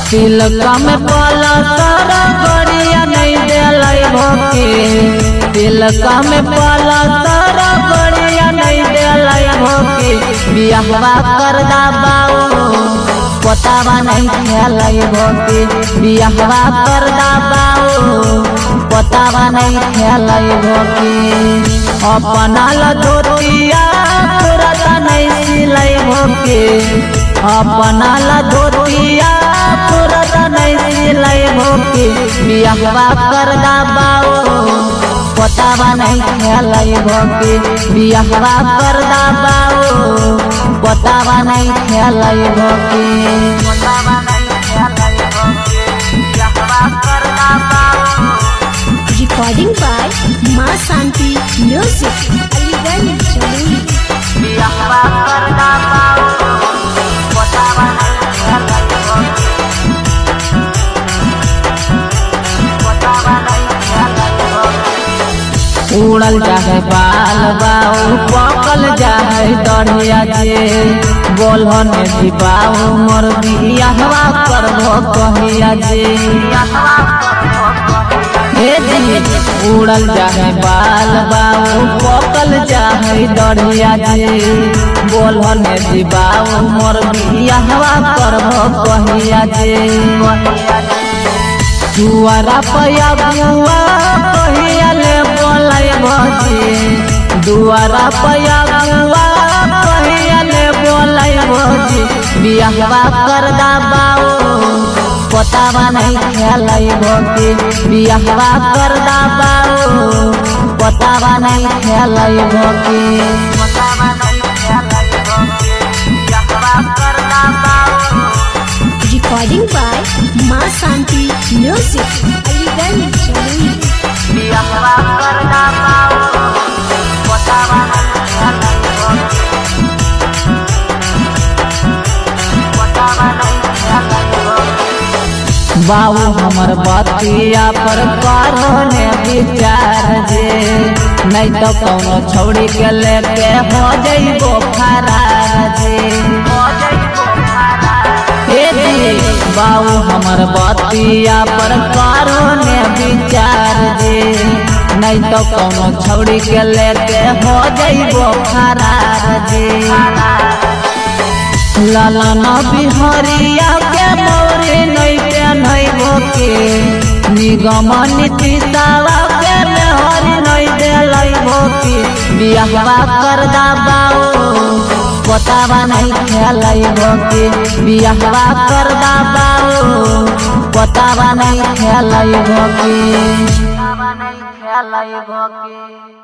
तिलका में पाला सारा गड़िया नहीं दिलाई भोके तिलका में पाला सारा गड़िया नहीं दिलाई भोके बियाहवा कर दा बाऊ पतावा नहीं खेलाई भोके बियाहवा कर दा बाऊ पतावा नहीं खेलाई भोके अपना ला धोतिया पुरता नहीं सिलाई भोके अपना ला धोतिया पुरता नहीं सिलाई भोके बियाहवा कर दा बाऊ पतावा नहीं खेलाई भोके बियाहवा कर दा बाऊ पतावा नहीं खेलाई भोके पतावा नहीं खेलाई भोके बियाहवा कर दा बाऊ Recording by Ma Santi Music. Aligarh Jamui. बियाहवा कर दा बाऊ पतावा नहीं खेलाई भोके पतावा नहीं खेलाई भोके उड़ल जाए बाल बाऊ पकल जाए दढ़िया जे बोलहन दीपाऊ मोर बियाहवा करबो कहिया जे हे जी उड़ल जाए बाल बाऊ पकल जाए दढ़िया जे बोलहन दीपाऊ मोर बियाहवा करबो कहिया जे जुआरा पया बुआ कहिया ले बोलाई भजी दुआरा पया बुआ कहिया ले बोलाई भजी बियाहवा कर दा बाऊ पतावा नहीं खेलाई भोगी बियाहवा कर दा बाऊ पतावा नहीं खेलाई भोगी पतावा नहीं खेलाई भोगी बियाहवा कर दा बाऊ Recording by Ma Santi Music. Aligarh Jamui. बियाहवा कर दा बाऊ पतावा नहीं खेलाई भोगी पतावा नहीं खेलाई भोगी बाबू हमर बतिया पर करो ने विचार जे नहीं तो कौनो छौड़ी के लेके हो जइबो फरार जे हे जी बाबू हमर बतिया पर करो ने विचार जे नहीं तो कौनो छौड़ी के लेके हो जइबो फरार जे लालन बिहरिया के मोरे नहीं पेन्हई भोके निगम नीति दावा के मेहरी नहीं देलई भोके बियाहवा कर दा बाऊ पतावा नहीं खेलई भोके बियाहवा कर दा बाऊ पतावा नहीं खेलई भोके पतावा नहीं खेलई भोके